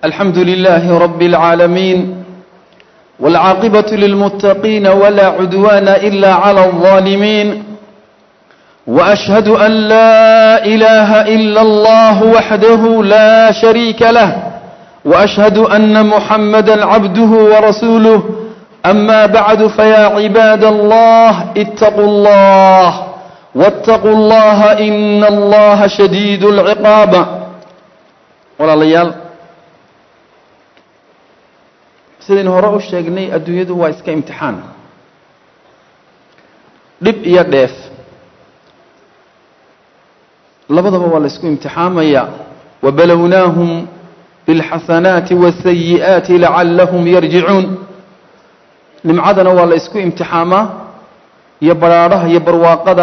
الحمد لله رب العالمين والعاقبة للمتقين ولا عدوان إلا على الظالمين وأشهد أن لا إله إلا الله وحده لا شريك له وأشهد أن محمدا عبده ورسوله أما بعد فيا عباد الله اتقوا الله واتقوا الله إن الله شديد العقاب ولا ليال sidaynu hore u sheegnay adduunyadu waa iska imtixaan dhib iyo dheef labadaba waa la isku imtixaamaya wabalownaahum biاlxasanaati waاsayi'aati lacallahum yarjicuun nimcadana waa la isku imtixaamaa iyo badhaadhaha iyo barwaaqada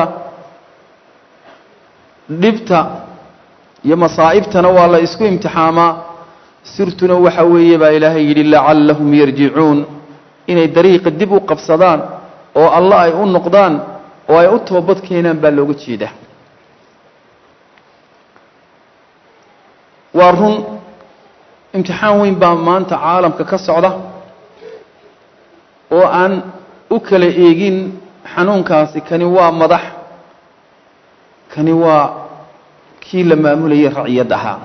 dhibta iyo masaa'ibtana waa la isku imtixaamaa sirtuna waxa weeye baa ilaahay yidhi lacallahum yarjicuun inay dariiqa dib u qabsadaan oo alla ay u noqdaan oo ay u toobad keenaan baa looga jeedaa waa run imtixaan weyn baa maanta caalamka ka socda oo aan u kala eegin xanuunkaasi kani waa madax kani waa kii la maamulayay raciyad ahaa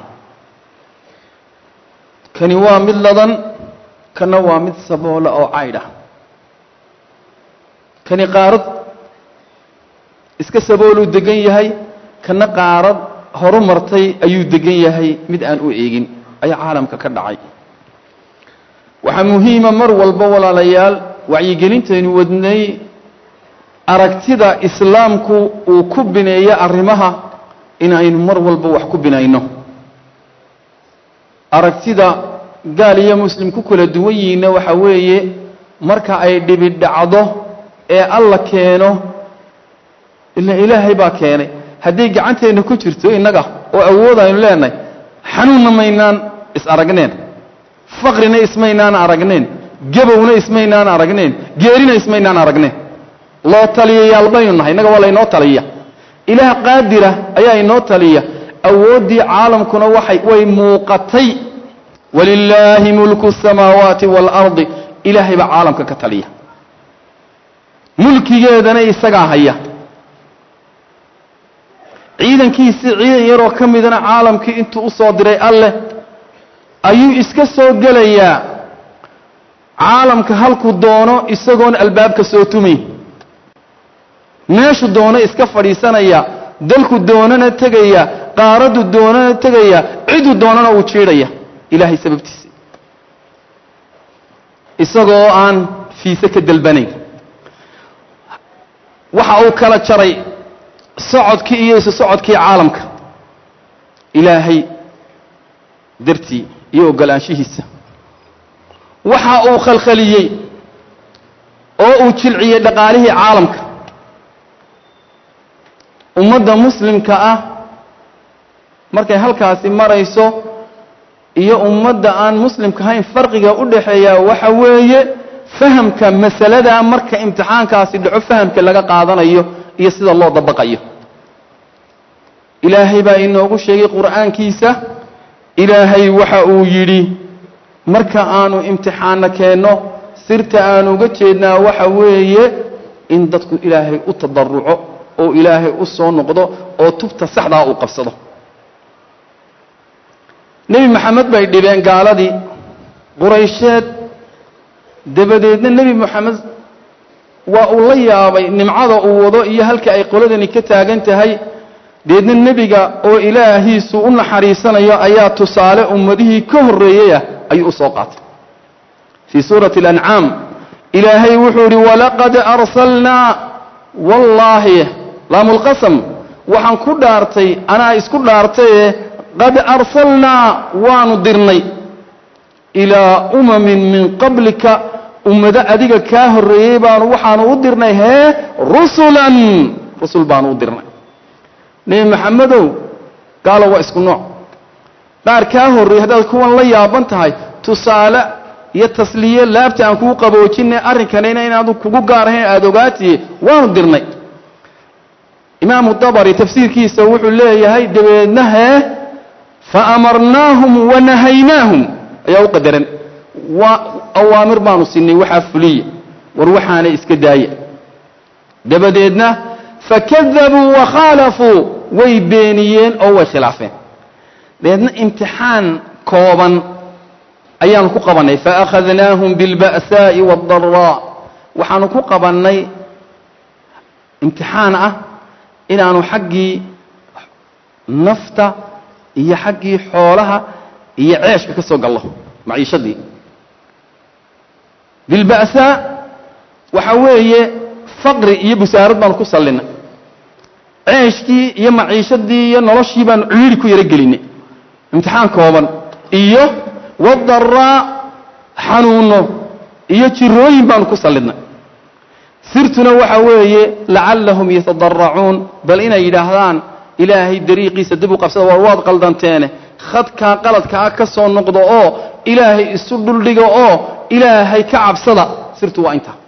kani waa mid ladan kana waa mid saboola oo caydh ah kani qaarad iska sabooluu degan yahay kana qaarad horu martay ayuu degan yahay mid aan u eegin ayaa caalamka ka dhacay waxaa muhiima mar walba walaalayaal wacyigelintaynu wadnay aragtida islaamku uu ku bineeyo arrimaha inaynu mar walba wax ku binayno aragtida gaal iyo muslim ku kala duwan yihiinna waxa weeye marka ay dhibi dhacdo ee alla keeno ila ilaahay baa keenay hadday gacanteenna ku jirto innaga oo awood aynu leenahay xanuunna maynaan is aragneen faqrina ismaynaan aragneen gabowna ismaynaan aragneen geerina ismaynaan aragneen loo taliyayaal baynu nahay innaga waa laynoo taliya ilaah qaadira ayaa inoo taliya awooddii caalamkuna waxay way muuqatay walilaahi mulku الsamaawaati wاlardi ilaahay baa caalamka ka taliya mulkigeedana isagaa haya ciidankiisii ciidan yaroo ka midana caalamkii intuu u soo diray alleh ayuu iska soo gelayaa caalamka halkuu doono isagoon albaabka soo tumayn meeshu doono iska fadhiisanaya dalku doonana tegaya qaaraddu doonana tegaya ciduu doonana uu jiidhaya ilaahay sababtiisa isagoo aan fiise ka dalbanayn waxa uu kala jaray socodkii iyo isu socodkii caalamka ilaahay dartii iyo ogolaanshihiisa waxa uu khalkhaliyey oo uu jilciyey dhaqaalihii caalamka ummadda muslimka ah markay halkaasi marayso iyo ummadda aan muslimka ahayn farqiga u dhaxeeya waxa weeye fahamka masalada marka imtixaankaasi dhaco fahamka laga qaadanayo iyo sida loo dabaqayo ilaahay baa inoogu sheegay qur'aankiisa ilaahay waxa uu yidhi marka aanu imtixaanna keenno sirta aanu uga jeednaa waxa weeye in dadku ilaahay u tadaruco oo ilaahay u soo noqdo oo tubta saxdaa uu qabsado nebi maxamed bay dhibeen gaaladii quraysheed dabadeedna nebi moxamed waa uu la yaabay nimcada uu wado iyo halka ay qoladani ka taagan tahay deedna nebiga oo ilaahiisu u naxariisanayo ayaa tusaale ummadihii ka horreeyeyah ayuu u soo qaatay fii suurati alancaam ilaahay wuxuu yidhi walaqad arsalnaa wallaahi laamulqasam waxaan ku dhaartay anaa isku dhaartaye qad arsalnaa waanu dirnay ilaa umamin min qablika ummado adiga kaa horreeyey baanu waxaanu u dirnay hee rusulan rusul baanu u dirnay nebi maxamedow gaalo waa isku nooc qaar kaa horreeyey haddaad kuwan la yaaban tahay tusaale iyo tasliye laabta aan kugu qaboojinay arrinkanina inaadu kugu gaar ahayn aada ogaatiye waanu dirnay imaamu dabari tafsiirkiisa wuxuu leeyahay dabeedna hee fa amarnaahum wa nahaynaahum ayaa u qadaran waa awaamir baanu siinay waxaa fuliya war waxaanay iska daaya dabadeedna fakadabuu wakhaalafuu way beeniyeen oo way khilaafeen dabeedna imtixaan kooban ayaanu ku qabannay faakhadnaahum biاlba'saa'i waاdaraa waxaanu ku qabannay imtixaan ah inaanu xaggii nafta iyo xaggii xoolaha iyo ceeshka ka soo gallo maciishadii bilba'saa waxa weeye faqri iyo busaarad baanu ku sallinay ceeshkii iyo maciishadii iyo noloshii baanu ciiri ku yaro gelinay imtixaan kooban iyo wadaraa xanuuno iyo jirooyin baanu ku sallidnay sirtuna waxa weeye lacallahum yatadaracuun bal inay yidhaahdaan ilaahay dariiqiisa dib u qabsada war waad qaldanteene khadkaa qaladkaa ka soo noqdo oo ilaahay isu dhuldhiga oo ilaahay ka cabsada sirtu waa intaa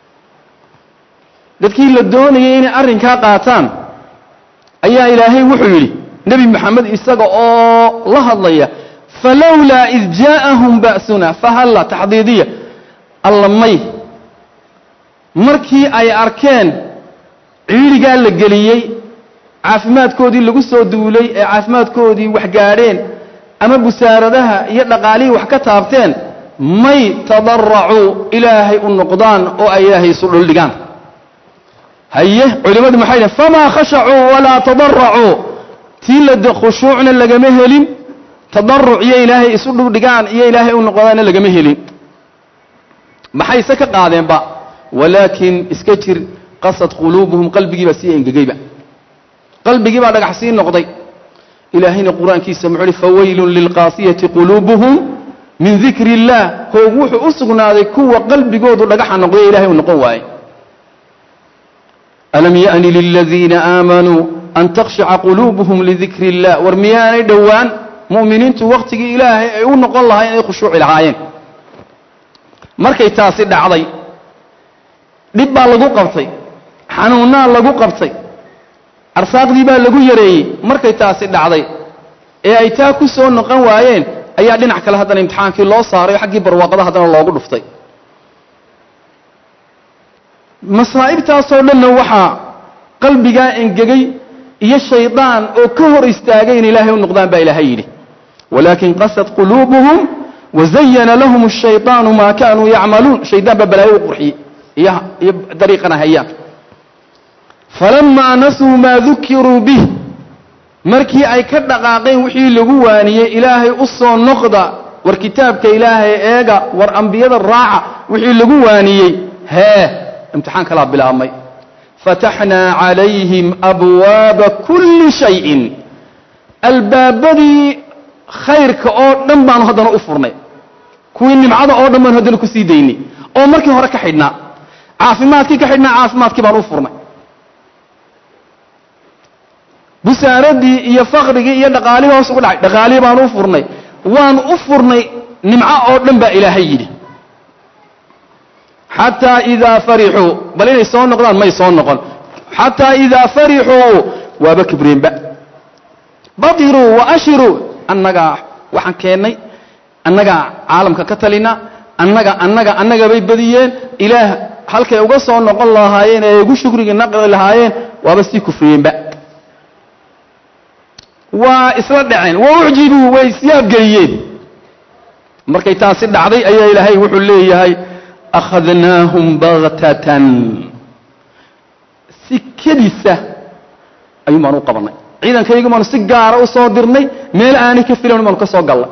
dadkii la doonayay inay arrinkaa qaataan ayaa ilaahay wuxuu yidhi nebi moxamed isaga oo la hadlaya falowlaa id jaa'ahum ba'suna fahalla taxdiidiya alla may markii ay arkeen ciidhigaa la geliyey caafimaadkoodii lagu soo duulay ee caafimaadkoodii wax gaadheen ama busaaradaha iyo dhaqaalihii wax ka taabteen may tadaracuu ilaahay u noqdaan oo ay ilaahay isu dhuldhigaan haye culimmadu maxay dhaheen famaa khashacuu walaa tadaracuu tii la khushuucna lagama helin tadaruc iyo ilaahay isu dhuldhigaan iyo ilaahay u noqdaanna lagama helin maxayse ka qaadeenba walaakin iska jir qasad quluubuhum qalbigii baa sii engegeyba qalbigii baa dhagax sii noqday ilaahayna qur-aankiisa muxuu uhi fawaylun lilqaasiyati quluubuhum min dikri illaah hoog wuxuu u sugnaaday kuwa qalbigoodu dhagaxa noqday ilahay uu noqon waaye alam ya'ni liladiina aamanuu an takhshaca quluubuhum lidikri illah war miyaanay dhowaan mu'miniintu wakhtigii ilaahay ay u noqon lahaayeen ay khushuuci lahaayeen markay taasi dhacday dhib baa lagu qabtay xanuunnaa lagu qabtay arsaaqdii baa lagu yareeyey markay taasi dhacday ee ay taa ku soo noqon waayeen ayaa dhinac kale haddana imtixaankii loo saaray oo xaggii barwaaqada haddana loogu dhuftay masaa'ibtaasoo dhanna waxaa qalbigaa engegay iyo shaydaan oo ka hor istaagay in ilaahay u noqdaan baa ilaahay yidhi walaakin qasad quluubuhum wazayana lahum ashayطaanu maa kaanuu yacmaluun shaydaan baa balaayo u qurxiyey iyo iyo dariiqana hayaan falamaa nasuu maa dukiruu bih markii ay ka dhaqaaqeen wixii lagu waaniyey ilaahay u soo noqda war kitaabka ilaahay eega war ambiyada raaca wixii lagu waaniyey hee imtixaan kalaa bilaabmay fataxnaa calayhim abwaaba kulli shayin albaabadii khayrka oo dhan baanu haddana u furnay kuwii nimcada oo dhan baanu haddana ku sii daynay oo markii hore ka xidhnaa caafimaadkii ka xidhnaa caafimaadkii baanu u furnay busaaradii iyo fakhrigii iyo dhaqaalihii hoos ugu dhacay dhaqaalihii baanu u furnay waanu u furnay nimco oo dhan baa ilaahay yidhi xataa idaa farixuu bal inay soo noqdaan may soo noqon xataa idaa farixuu waaba kibreenba badiruu wa ashiruu annagaa waxaan keennay annagaa caalamka ka talina annaga annaga annaga bay badiyeen ilaah halkay uga soo noqon lahaayeen ee ugu shukriga naqli lahaayeen waaba sii kufriyeenba waa isla dhaceen wa ucjibuu way isyaabgeliyeen markay taasi dhacday ayaa ilaahay wuxuu leeyahay akhadnaahum baktatan si kedisa ayuun baanu u qabannay ciidankaygu baanu si gaara u soo dirnay meel aanay ka filan baanu ka soo gallay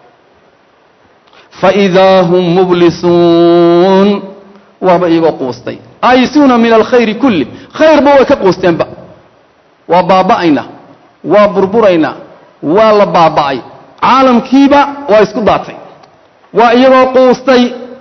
faidaa hum mublisuun waaba iyagoo quustay aayisuuna min alkhayri kulli khayrba way ka quusteenba waa baaba'ayna waa burburayna waa la baaba'ay caalamkiiba waa isku daatay waa iyagoo quustay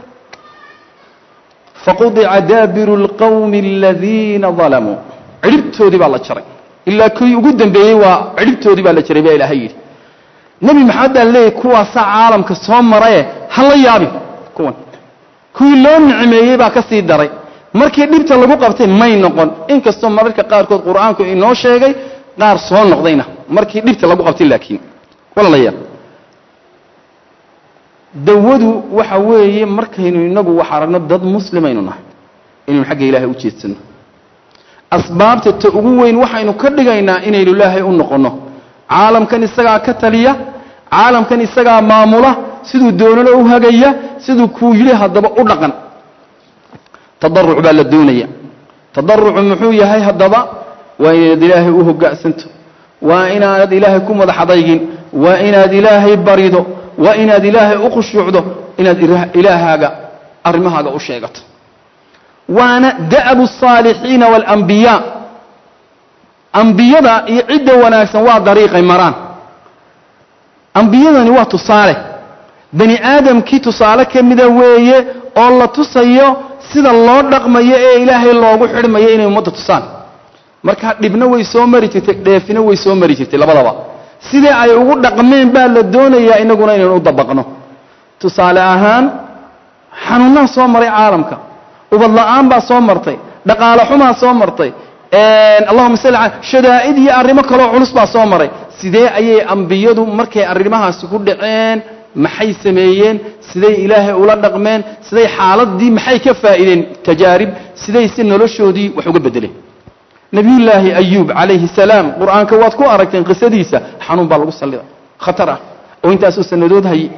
faqudica daabiru اlqawmi aladiina dalamuu cidhibtoodii baa la jaray ilaa kii ugu dambeeyey waa cidhibtoodii baa la jaray baa ilaahay yidhi nebi maxamed baa leeyay kuwaasaa caalamka soo maraye ha la yaabin kuwan kuwii loo nicmeeyey baa ka sii daray markii dhibta lagu qabtay may noqon inkastoo mararka qaarkood qur'aanku inoo sheegay qaar soo noqdayna markii dhibta lagu qabtay laakiin walaalayaal dawadu waxa weeye markaynu inagu wax aragno dad muslimaynu nahay inaynu xagga ilaahay u jeedsano asbaabta ta ugu weyn waxaynu ka dhigaynaa inaynu ilaahay u noqonno caalamkan isagaa ka taliya caalamkan isagaa maamula siduu doonana u hagaya siduu kuu yidhi haddaba u dhaqan tadaruc baa la doonaya tadarucu muxuu yahay haddaba waa inaad ilaahay u hoggaansanto waa inaanad ilaahay ku madax adaygin waa inaad ilaahay barido waa inaad ilaahay u khushuucdo inaad ilaahaaga arrimahaaga u sheegato waana da'bu الصaalixiina wاlambiyaa ambiyada iyo cidda wanaagsan waa dariiqay maraan ambiyadani waa tusaale bani aadamkii tusaale ka mida weeye oo la tusayo sida loo dhaqmayo ee ilaahay loogu xidhmayo inay ummadda tusaan markaa dhibna way soo mari jirtay dheefina way soo mari jirtay labadaba sidee ay ugu dhaqmeen baa la doonayaa inaguna inaynu u dabaqno tusaale ahaan xanuunnaa soo maray caalamka ubad la'aan baa soo martay dhaqaale xumaa soo martay allahuma salli ala shadaa'id iyo arrimo kaloo culus baa soo maray sidee ayay ambiyadu markay arrimahaasi ku dhaceen maxay sameeyeen siday ilaahay ula dhaqmeen siday xaaladii maxay ka faa'iideen tajaarib siday si noloshoodii wax uga beddeleen nebiyullaahi ayuub calayhi salaam qur'aanka waad ku aragteen qisadiisa xanuun baa lagu salliday khatar ah oo intaasoo sannadood hayay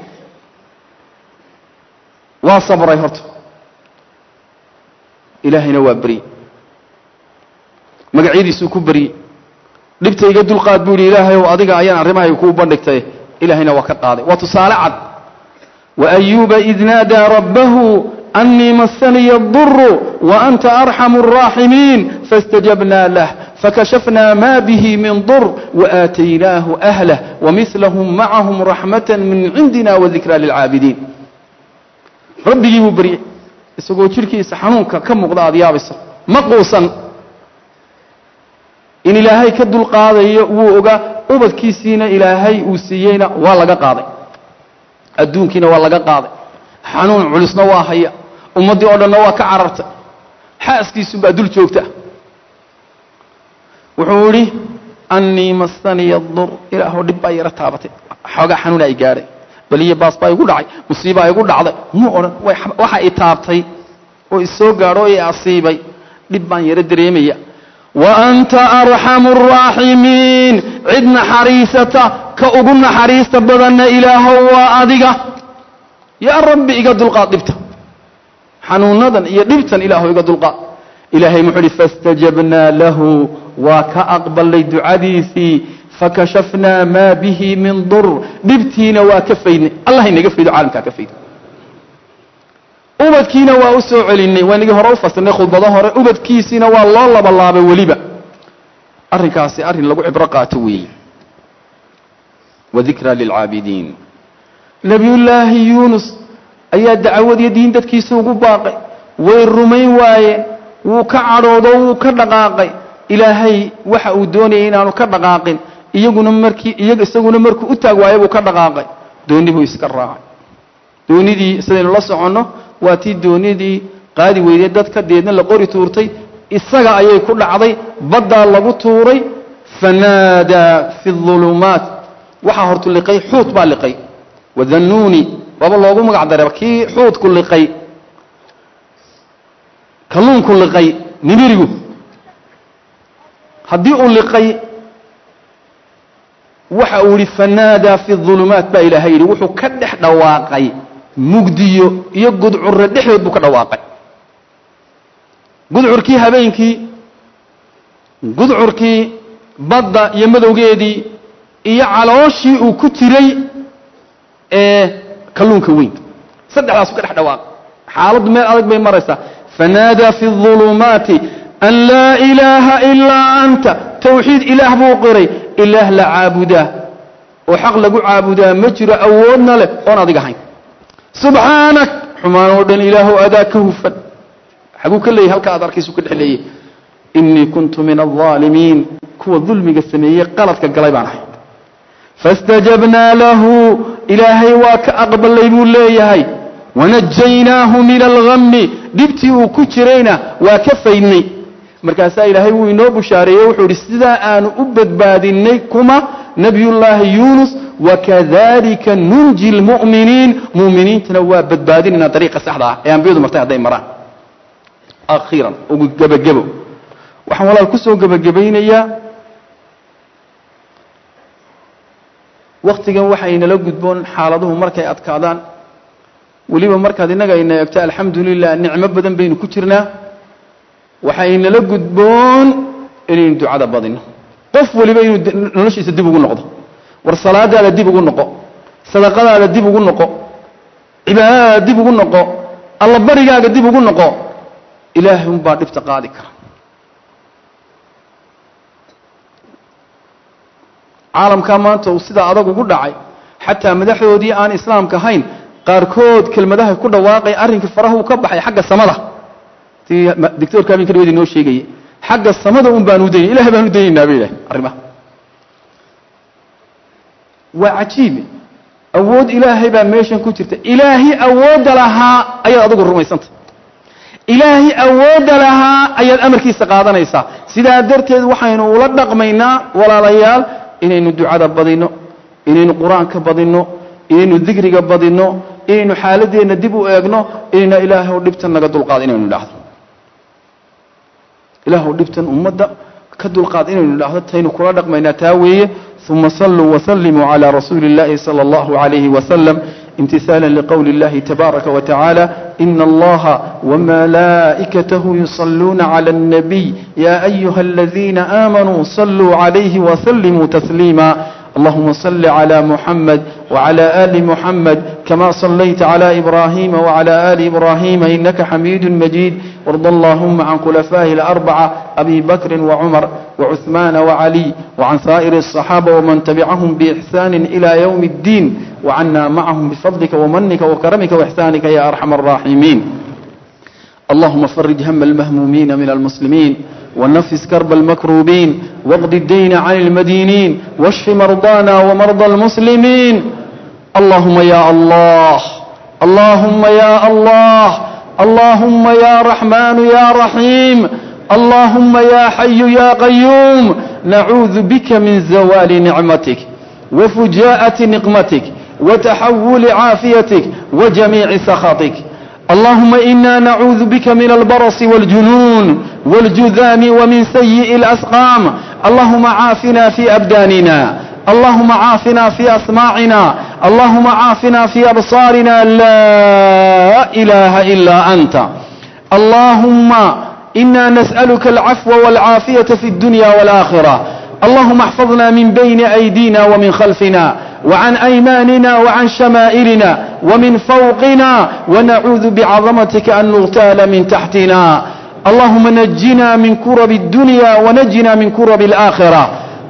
waa sabray horta ilaahayna waa beryey magacyadiisuu ku beryey dhibta iga dulqaad buu yidhi ilaahayow adiga ayaan arrimahayga kuu bandhigtay ilaahayna waa ka qaaday waa tusaale cad waayuuba id naadaa rabbahu أني مسني الضر وأنت أرحم الراحمين فاستجبنا له فكشفنا ما به من ضر وآتيناه أهله ومثلهم معهم رحمة من عندنا وذكرى للعابدين ربي يبري isagoo jirkiisa xanuunka ka muuqda aad yaabayso ma quusan in ilaahay ka dulqaadayo wuu ogaa ubadkiisiina ilaahay uu siiyeyna waa laga qaaday adduunkiina waa laga qaaday xanuun culusna waa haya ummaddii oo dhanna waa ka carartay xaaskiisunbaa dul joogta wuxuu idhi annii masaniya dur ilaahoo dhib baa yaro taabatay xoogaa xanuuna ay gaadhay baliyo baas baa igu dhacay musiibaa igu dhacday muu odhan waxa i taabtay oo isoo gaadho oo i asiibay dhib baan yaro dareemaya wa anta arxamu araaximiin cid naxariisata ka ugu naxariista badanna ilaahow waa adiga yaa rabbi iga dulqaad dhibta xanuunadan iyo dhibtan ilaahow iga dulqaad ilaahay muxuu uhi faاstajabnaa lahu waa ka aqbalay ducadiisii fakashafnaa maa bihi min dur dhibtiina waa ka faydnay allah inaga faydo caalamkaa ka faydo ubadkiina waa u soo celinay waa inagii hore u fasirnay khudbado hore ubadkiisiina waa loo labalaabay weliba arrinkaasi arrin lagu cibro qaato weeye wadikraa lilcaabidiin nebiyullaahi yuunus ayaa dacwad iyo diin dadkiisa ugu baaqay way rumayn waayeen wuu ka cadhoodo wuu ka dhaqaaqay ilaahay waxa uu doonayay inaanu ka dhaqaaqin iyaguna markii iyaga isaguna markuu u taag waayo buu ka dhaqaaqay dooni buu iska raacay doonidii sidaynu la soconno waa tii doonidii qaadi weyday dadka deedna la qori tuurtay isaga ayay ku dhacday baddaa lagu tuuray fanaadaa fi اظulumaat waxaa hortu liqay xuut baa liqay wadannuuni waaba loogu magac dareeba kii xuutku liqay kalluunku liqay nimirigu haddii uu liqay waxa uu yihi fanaadaa fi ظulumaat baa ilaahay yidhi wuxuu ka dhex dhawaaqay mugdiyo iyo gudcurre dhexdood buu ka dhawaaqay gudcurkii habeenkii gudcurkii badda iyo madowgeedii iyo calooshii uu ku jiray ee kalluunka weyn saddexdaasuu ka dhex dhawaaqay xaaladdu meel adag bay maraysaa fanaadaa fi الظulumaati an laa ilaaha ilaa anta tawxiid ilaah buu qiray ilaah la caabudaa oo xaq lagu caabudaa ma jiro awoodna leh oon adig ahayn subxaanak xumaan oo dhan ilaahu adaa ka hufan xaguu ka leeyay halka aad arkaysu ka dhex leeyay inii kuntu min alظaalimiin kuwa dulmiga sameeyey qaladka galay baan ahay faاstajabnaa lahu ilaahay waa ka aqbalay buu leeyahay wanajaynaahu min algami dhibtii uu ku jirayna waa ka faydnay markaasaa ilaahay wuu inoo bushaareeyey wuxuu idhi sidaa aanu u badbaadinay kuma nebiyullaahi yuunus wakadalika nunji lmu'miniin mu'miniintana waa badbaadinaynaa dariiqa saxda ah ee ambiyadu martay hadday maraan akhiiran ugu gebagebo waxaan walaal ku soo gebagabaynayaa wakhtigan waxaynala gudboon xaaladuhu markay adkaadaan weliba markaad innaga ayna eegto alxamdu lilah nicmo badan baynu ku jirnaa waxaynala gudboon inaynu ducada badino qof waliba inuu noloshiisa dib ugu noqdo war salaadaada dib ugu noqo sadaqadaada dib ugu noqo cibaadadaada dib ugu noqo alla barigaaga dib ugu noqo ilaahay unbaa dhibta qaadi kara caalamkaa maanta uu sidaa adag ugu dhacay xataa madaxdoodii aan islaamka ahayn qaarkood kelmadaha ku dhawaaqay arrinkii farahuu ka baxay xagga samada si doctorka habeenka dhaweed inoo sheegayay xagga samada un baanu daynay ilahay baanu daynaynaa bay ilahay arrimaha waa cajiibe awood ilaahay baa meeshan ku jirta ilaahi awoodda lahaa ayaad adigu rumaysanta ilaahi awoodda lahaa ayaad amarkiisa qaadanaysaa sidaa darteed waxaynu ula dhaqmaynaa walaalayaal inaynu ducada badinno inaynu qur-aanka badinno inaynu dikriga badinno inaynu xaaladeenna dib u eegno inayna ilaahow dhibtan naga dulqaad inaynu idhaahdo ilaahow dhibtan ummadda ka dulqaad inaynu idhaahdo taynu kula dhaqmaynaa taa weeye uma saluu wasalimuu calى rasuuli اllahi salى اllahu عalayhi wasalam imtisاala liqowli اllahi tabaaraka watacaala ina allaha wmalaa'ikatahu yuصaluuna clى الnabiy ya ayuha aladiina aamanuu saluu عalayhi wasalimuu tasliima اللهم صل على محمد وعلى آل محمد كما صليت على إبراهيم وعلى آل إبراهيم إنك حميد مجيد وارض اللهم عن خلفائه الأربعة أبي بكر وعمر وعثمان وعلي وعن سائر الصحابة ومن تبعهم بإحسان إلى يوم الدين وعنا معهم بفضلك ومنك وكرمك وإحسانك يا أرحم الراحمين اللهم فرج هم المهمومين من المسلمين ونفس كرب المكروبين واقض الدين عن المدينين واشف مرضانا ومرضى المسلمين اللهم يا الله اللهم يا الله اللهم يا رحمن يا رحيم اللهم يا حي يا قيوم نعوذ بك من زوال نعمتك وفجاءة نقمتك وتحول عافيتك وجميع سخطك اللهم إنا نعوذ بك من البرص والجنون والجذام ومن سيء الأسقام اللهم عافنا في أبداننا اللهم عافنا في أسماعنا اللهم عافنا في أبصارنا لا إله إلا أنت اللهم إنا نسألك العفو والعافية في الدنيا والآخرة اللهم احفظنا من بين أيدينا ومن خلفنا وعن أيماننا وعن شمائلنا ومن فوقنا ونعوذ بعظمتك أن نغتال من تحتنا اللهم نجنا من كرب الدنيا ونجنا من كرب الآخرة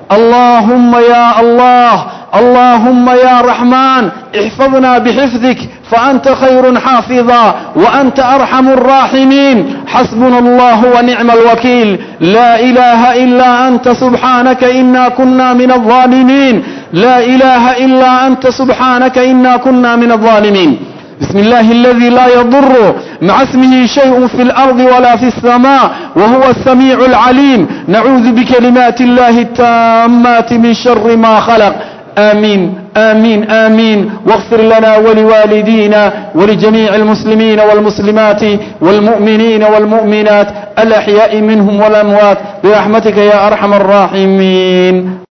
اللهم يا الله اللهم يا رحمن احفظنا بحفظك فأنت خير حافظا وأنت أرحم الراحمين حسبنا الله ونعم الوكيل لا إله إلا أنت سبحانك إنا كنا من الظالمين لا إله إلا أنت سبحانك إنا كنا من الظالمين بسم الله الذي لا يضر مع اسمه شيء في الأرض ولا في السماء وهو السميع العليم نعوذ بكلمات الله التامات من شر ما خلق آمين آمين آمين واغفر لنا ولوالدينا ولجميع المسلمين والمسلمات والمؤمنين والمؤمنات الأحياء منهم والأموات برحمتك يا أرحم الراحمين